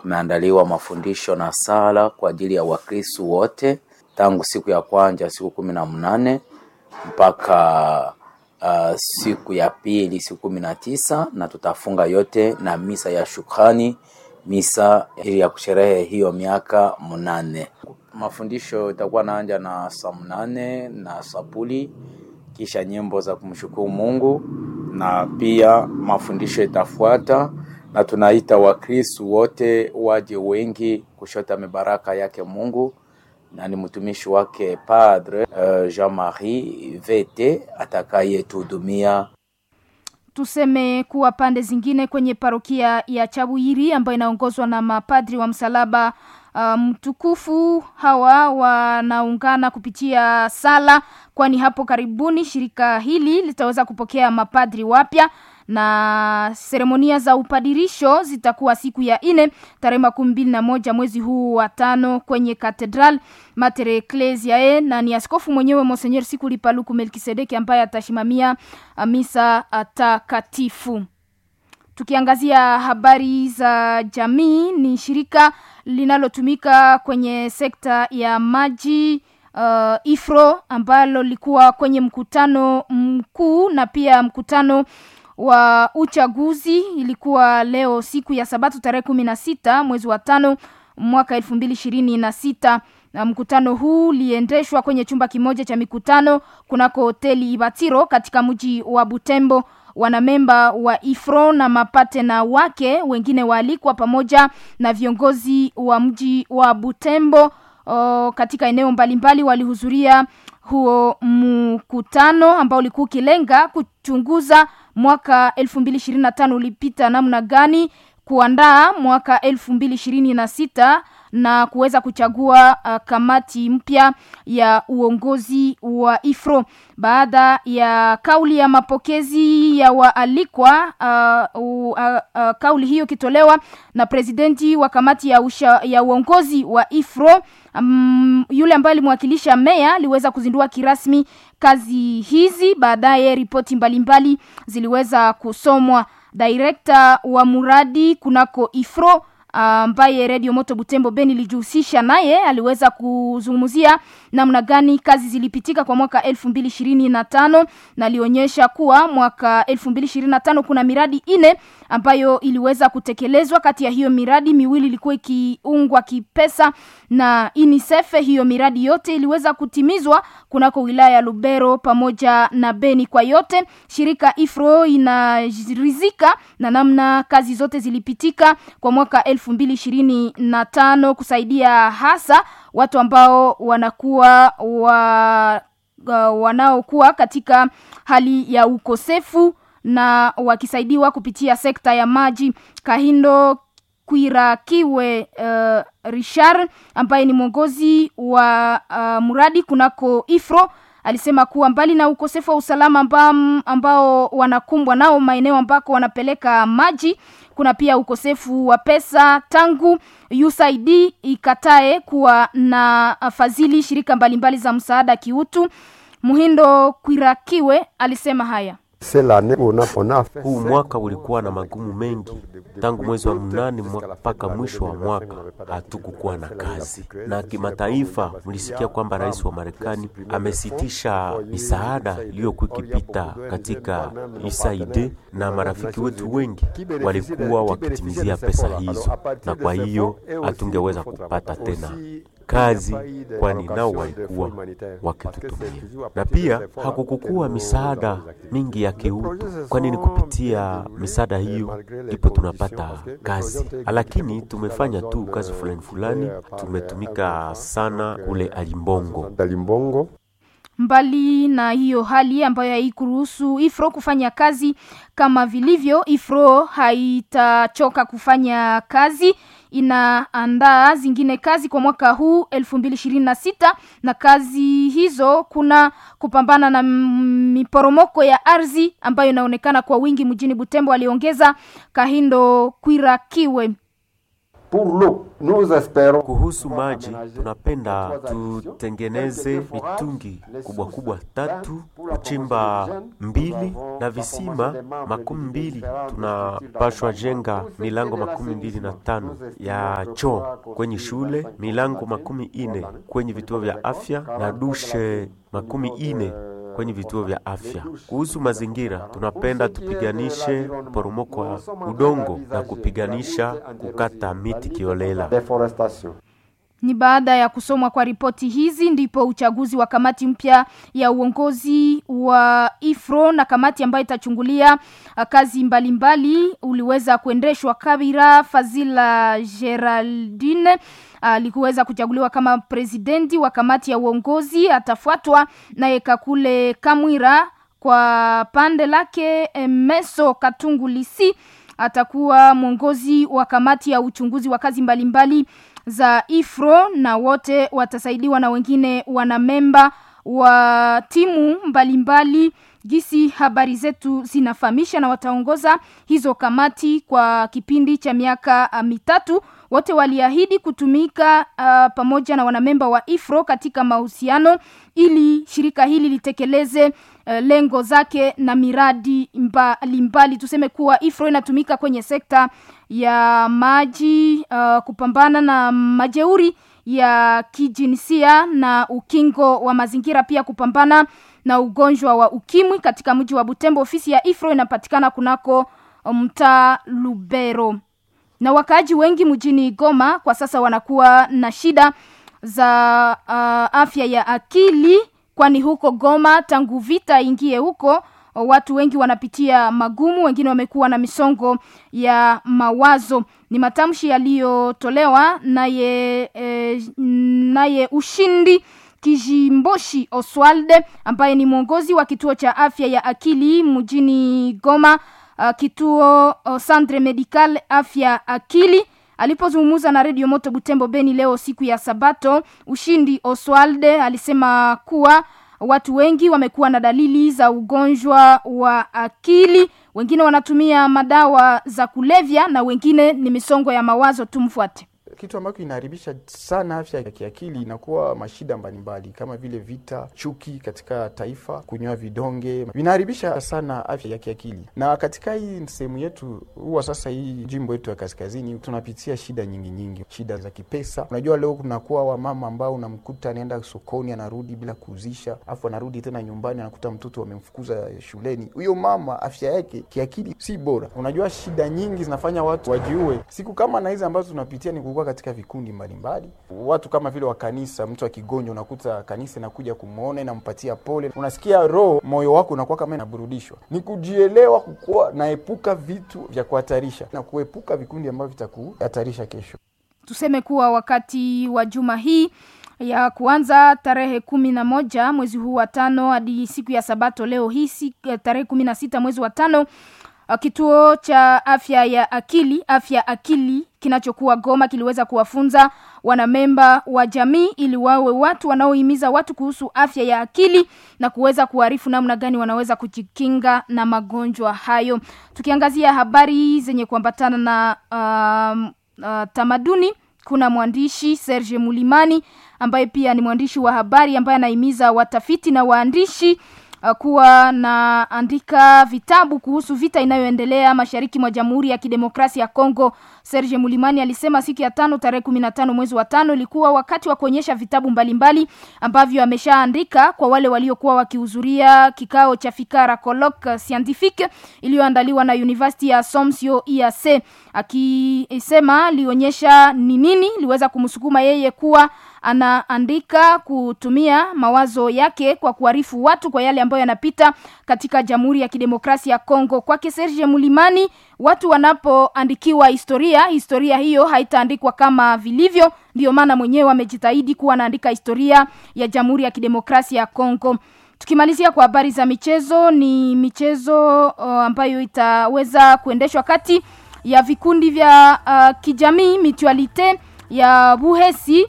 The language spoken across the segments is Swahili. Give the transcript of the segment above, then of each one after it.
kumeandaliwa mafundisho na sala kwa ajili ya Wakristu wote tangu siku ya kwanza siku kumi na mnane mpaka uh, siku ya pili siku kumi na tisa na tutafunga yote na misa ya shukrani, misa ili ya kusherehe hiyo miaka mnane. Mafundisho itakuwa naanja na saa mnane na sapuli, kisha nyimbo za kumshukuru Mungu na pia mafundisho itafuata, na tunaita Wakristu wote waje wengi kushota mibaraka yake Mungu na ni mtumishi wake Padre uh, Jean-Marie VT atakayetuhudumia. Tuseme kuwa pande zingine kwenye parokia ya Chabuyiri ambayo inaongozwa na mapadri wa msalaba mtukufu um, hawa wanaungana kupitia sala, kwani hapo karibuni shirika hili litaweza kupokea mapadri wapya na seremonia za upadirisho zitakuwa siku ya ine tarehe makumi mbili na moja mwezi huu wa tano kwenye Katedral Mater Ecclesiae, na ni askofu mwenyewe Monsenyer Sikuli Paluku Melkisedeki ambaye atashimamia misa takatifu. Tukiangazia habari za jamii, ni shirika linalotumika kwenye sekta ya maji uh, IFRO ambalo lilikuwa kwenye mkutano mkuu na pia mkutano wa uchaguzi. Ilikuwa leo siku ya Sabato tarehe kumi na sita mwezi wa tano mwaka elfu mbili ishirini na sita. Na mkutano huu uliendeshwa kwenye chumba kimoja cha mikutano kunako hoteli Ibatiro katika mji wa Butembo. Wanamemba wa IFRO na mapatena wake wengine waalikwa pamoja na viongozi wa mji wa Butembo o, katika eneo mbalimbali walihudhuria huo mkutano ambao ulikuwa ukilenga kuchunguza mwaka elfu mbili ishirini na tano ulipita namna gani, kuandaa mwaka elfu mbili ishirini na sita na kuweza kuchagua uh, kamati mpya ya uongozi wa IFRO baada ya kauli ya mapokezi ya waalikwa. Uh, uh, uh, kauli hiyo ikitolewa na presidenti wa kamati ya, usha, ya uongozi wa IFRO um, yule ambaye alimwakilisha meya aliweza kuzindua kirasmi kazi hizi. Baadaye ripoti mbalimbali ziliweza kusomwa. Direkta wa muradi kunako IFRO ambaye uh, Radio Moto Butembo Beni ilijihusisha naye aliweza kuzungumzia namna gani kazi zilipitika kwa mwaka elfu mbili ishirini na tano na alionyesha kuwa mwaka elfu mbili ishirini na tano kuna miradi ine ambayo iliweza kutekelezwa. Kati ya hiyo miradi miwili ilikuwa ikiungwa kipesa na UNICEF. Hiyo miradi yote iliweza kutimizwa kunako wilaya ya Lubero pamoja na Beni. Kwa yote shirika IFRO inarizika na namna kazi zote zilipitika kwa mwaka elfu mbili ishirini na tano kusaidia hasa watu ambao wanakuwa wa, uh, wanaokuwa katika hali ya ukosefu na wakisaidiwa kupitia sekta ya maji. Kahindo Kwirakiwe uh, Richard ambaye ni mwongozi wa uh, mradi kunako IFRO alisema kuwa mbali na ukosefu wa usalama ambao, ambao wanakumbwa nao maeneo ambako wanapeleka maji, kuna pia ukosefu wa pesa tangu USAID ikatae kuwa na fadhili shirika mbalimbali za msaada kiutu. Muhindo Kwirakiwe alisema haya. Huu mwaka ulikuwa na magumu mengi, tangu mwezi wa mnane mpaka mwisho wa mwaka hatukukuwa na kazi. Na kimataifa, mlisikia kwamba rais wa Marekani amesitisha misaada iliyokuwa ikipita katika USAID, na marafiki wetu wengi walikuwa wakitimizia pesa hizo, na kwa hiyo hatungeweza kupata tena kazi kwani nao walikuwa wakitutumia, na pia hakukukuwa misaada mingi ya kiutu, kwani ni kupitia misaada hiyo ndipo tunapata kazi. Lakini tumefanya tu kazi fulani fulani, tumetumika sana kule Alimbongo. Mbali na hiyo hali ambayo haikuruhusu IFRO kufanya kazi kama vilivyo, IFRO haitachoka kufanya kazi inaandaa zingine kazi kwa mwaka huu elfu mbili ishirini na sita na kazi hizo kuna kupambana na miporomoko ya ardhi ambayo inaonekana kwa wingi mjini Butembo, aliongeza Kahindo Kwirakiwe. Pour l'eau, nous espérons Kuhusu maji, tunapenda tutengeneze mitungi kubwa kubwa tatu, kuchimba mbili na visima makumi mbili. Tunapashwa jenga milango makumi mbili na tano ya choo kwenye shule, milango makumi ine kwenye vituo vya afya na dushe makumi ine kwenye vituo vya afya. Kuhusu mazingira, tunapenda tupiganishe poromoko wa udongo na kupiganisha kukata miti kiolela. déforestation. Ni baada ya kusomwa kwa ripoti hizi ndipo uchaguzi wa kamati mpya ya uongozi wa IFRO na kamati ambayo itachungulia uh, kazi mbalimbali mbali, uliweza kuendeshwa. Kabira Fazila Geraldine alikuweza kuchaguliwa kama presidenti wa kamati ya uongozi, atafuatwa naye Kakule Kamwira. Kwa pande lake Meso Katungulisi atakuwa mwongozi wa kamati ya uchunguzi wa kazi mbalimbali mbali za IFRO na wote watasaidiwa na wengine wanamemba wa timu mbalimbali mbali, gisi habari zetu zinafahamisha na wataongoza hizo kamati kwa kipindi cha miaka uh, mitatu wote waliahidi kutumika uh, pamoja na wanamemba wa IFRO katika mahusiano ili shirika hili litekeleze uh, lengo zake na miradi mbalimbali mbali. Tuseme kuwa IFRO inatumika kwenye sekta ya maji uh, kupambana na majeuri ya kijinsia na ukingo wa mazingira pia kupambana na ugonjwa wa ukimwi katika mji wa Butembo. Ofisi ya IFRO inapatikana kunako mtaa Lubero na wakaaji wengi mjini Goma kwa sasa wanakuwa na shida za uh, afya ya akili, kwani huko Goma tangu vita ingie huko watu wengi wanapitia magumu, wengine wamekuwa na misongo ya mawazo. Ni matamshi yaliyotolewa naye eh, naye ushindi Kijimboshi Oswalde ambaye ni mwongozi wa kituo cha afya ya akili mjini Goma uh, kituo uh, Centre Medical afya akili alipozungumza na redio Moto Butembo Beni leo siku ya Sabato, Ushindi Oswalde alisema kuwa watu wengi wamekuwa na dalili za ugonjwa wa akili, wengine wanatumia madawa za kulevya na wengine ni misongo ya mawazo. Tumfuate. kitu ambacho inaharibisha sana afya ya kiakili inakuwa mashida mbalimbali kama vile vita, chuki katika taifa, kunywa vidonge vinaharibisha sana afya ya kiakili. Na katika hii sehemu yetu huwa sasa, hii jimbo yetu ya kaskazini, tunapitia shida nyingi nyingi, shida za kipesa. Unajua, leo kunakuwa wamama ambao unamkuta anaenda sokoni anarudi bila kuuzisha, afu anarudi tena nyumbani anakuta mtoto wamemfukuza shuleni. Huyo mama afya yake kiakili si bora. Unajua, shida nyingi zinafanya watu wajiue. Siku kama na hizi ambazo tunapitia ni kukua katika vikundi mbalimbali mbali. Watu kama vile wa kanisa, mtu akigonjwa unakuta kanisa inakuja kumwona inampatia pole, unasikia roho, moyo wako unakuwa kama inaburudishwa. Ni kujielewa, kukuwa naepuka vitu vya kuhatarisha na kuepuka vikundi ambavyo vitakuhatarisha kesho. Tuseme kuwa wakati wa juma hii ya kuanza tarehe kumi na moja mwezi huu wa tano hadi siku ya Sabato leo hii tarehe kumi na sita mwezi wa tano kituo cha afya ya akili afya akili kinachokuwa Goma kiliweza kuwafunza wanamemba wa jamii ili wawe watu wanaohimiza watu kuhusu afya ya akili na kuweza kuarifu namna gani wanaweza kujikinga na magonjwa hayo. Tukiangazia habari zenye kuambatana na um, uh, tamaduni, kuna mwandishi Serge Mulimani ambaye pia ni mwandishi wa habari ambaye anahimiza watafiti na waandishi uh, kuwa na andika vitabu kuhusu vita inayoendelea mashariki mwa Jamhuri ya Kidemokrasia ya Kongo. Serge Mulimani alisema siku ya tano tarehe kumi na tano mwezi wa tano ilikuwa wakati wa kuonyesha vitabu mbalimbali mbali, ambavyo ameshaandika kwa wale waliokuwa wakihudhuria kikao cha Fikara Colloque Scientifique iliyoandaliwa na University ya Somsio IAC. Akisema alionyesha ni nini liweza kumsukuma yeye kuwa anaandika kutumia mawazo yake kwa kuarifu watu kwa yale ambayo yanapita katika Jamhuri ya Kidemokrasia ya Kongo. Kwake Serge Mulimani, watu wanapoandikiwa historia, historia hiyo haitaandikwa kama vilivyo. Ndio maana mwenyewe amejitahidi kuwa anaandika historia ya Jamhuri ya Kidemokrasia ya Kongo. Tukimalizia kwa habari za michezo, ni michezo uh, ambayo itaweza kuendeshwa kati ya vikundi vya uh, kijamii Mutualite ya Buhesi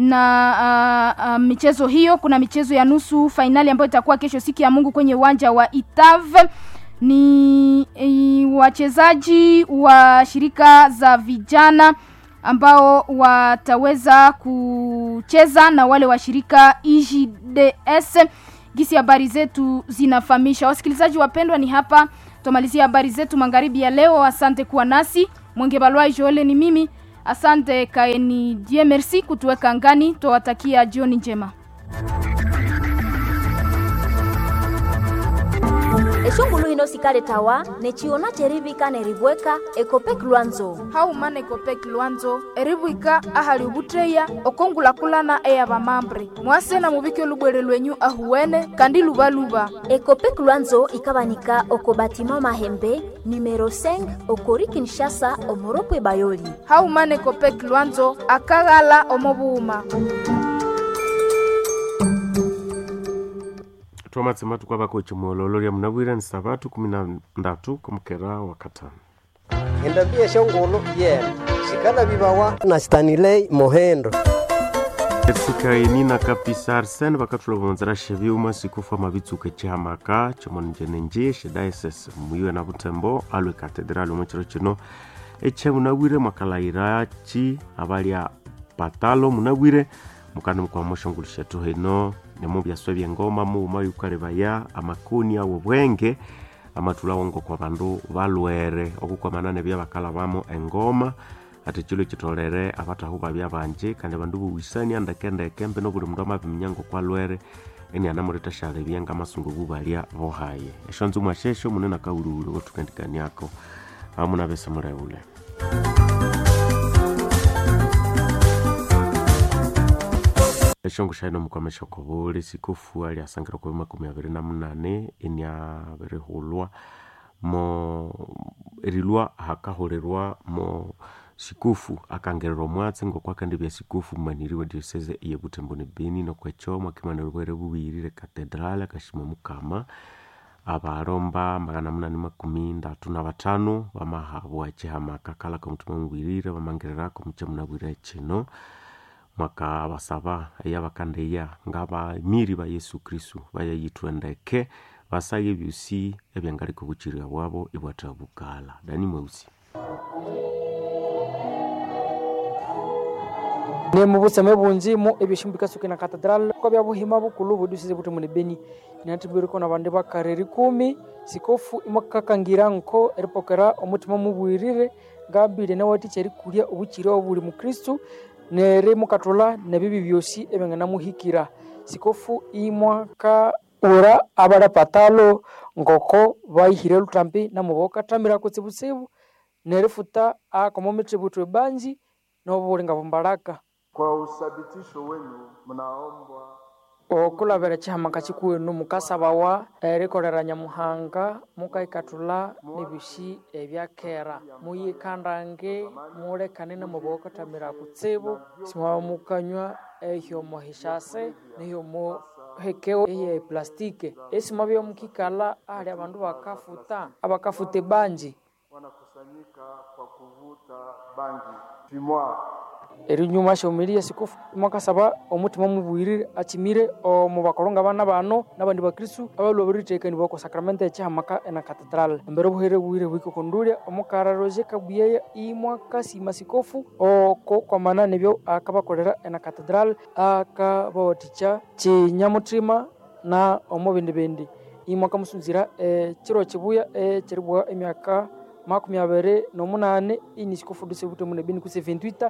na uh, uh, michezo hiyo. Kuna michezo ya nusu fainali ambayo itakuwa kesho siku ya Mungu kwenye uwanja wa Itav. Ni e, wachezaji wa shirika za vijana ambao wataweza kucheza na wale wa shirika IJDS. Gisi habari zetu zinafahamisha. Wasikilizaji wapendwa, ni hapa tumalizia habari zetu magharibi ya leo. Asante kuwa nasi. Mwenge Balwa Joele ni mimi. Asante kaeni die merci kutuweka ngani. Tuwatakia jioni njema. eshungulu hino sikale tawa nechiona cherivika nerivweka ekopek lwanzo haumana ekopek lwanzo erivwika ahali ubutreya okongulakulana eya vamambre mwase na muvike lubwere lwenyu ahuwene kandi luvaluva ekopek lwanzo ikavanika oko batima mahembe numero 5 okori kinshasa omoropwe bayoli haumana ekopek lwanzo akaghala omovuuma twamatsema tukwavako chimololo lya munavwira ni savatu kumi na ndatu kumukera wa katano endambia shongolo yena shikala vivawa na stanilei mohendo esikaini na kapisa arsene vakathulovonzera xeviuma sikufa mavitsuke cihamaka comonenjenenje xidaises muiwe na vutembo alwe katedrali omwe ciro cino ece munawire mwakalaira ci avalya patalo munawire mukani mukwama oxongolo xetu hino nemo byaswe byengoma muuma yukalevaya amakuni awo bwenge amathula wongo kwa bandu balwere okukwamanane byabakala bamo engoma ati chilo chitolere abatahu babya banje kandi bandu buwisani andekendeke mbe nobuli mundu amabiminyango kwalwere eni anamureta shale byenga masungu bubalya bohaye esho nzumwa shesho munene akawuliwuli wotukendikaniako amuna bese muleule eshongo shaino mukwamesha kobuli sikufu ali asangira kwa makumi abiri na munane eni abirihulwa mo erilwa hakahurirwa mo sikufu akangererwa omwatsi ngokwakandi bya sikufu mumaniriwe diosese iye butembo ne beni nokwecho mwakimanira bwere bubirire katedrali akashima mukama abalomba magana munane makumi ndatu na batano bamahabwa chihamaka kala kamutima mubwirire bamangererako muche munabwire chino mwaka basaba eyabakandeya ngabamiri ba yesu kristu bayayithwendeke basaye ebyusi ebyangaliko buchirira bwabo ibwatha bukala dani mweusi ni mubuseme bunji mu ebishumbika suki na katedral kwa bya buhima bukulu budusize buti muni beni inatibiriko na bande bakareri kumi sikofu imakakangira nko eripokera omutima mubwirire ngabire na wati cheri kulia obuchire obuli mu kristu nere mukatola nebibi byosi ebengana muhikira sikofu imwaka ura abara patalo ngoko baihire lutambi na muboka tamira kutsibutsibu nerifuta akomometributwe banji nobulinga bumbalaka Kwa uthabitisho wenu mnaombwa okulavera chihamaka chikuwenu mukasabawa erikolera nyamuhanga mukaikatula nebishi ebyakera muyikandange mulekane namubokotamira kutsibu simwaba mukanywa ehyomo hishase nehyomo hekeo ehiya eplastike esimwa byomukikala ahali abandu bakafuta abakafuta banji wanakusanyika kwa kuvuta bangi fimwa erinyuma shaumiria sikufu mwakasaba omutima mubwirire achimire omu bakolonga bana bano nabandi bakristu abalwa baritekani bako sakramento echihamaka ena katedral embere obuhere bwire bwiko kondulia omukara roje kabuyeya imwakasima sikofu oko kwamana nebyo akabakolera ena katedral akabawaticha chinyamutima na omu bindi bindi imwakamusunzira ekiro kibuya ekiribwa emyaka makumi abiri nomunane ini sikofu duse bute mune bini kuse 28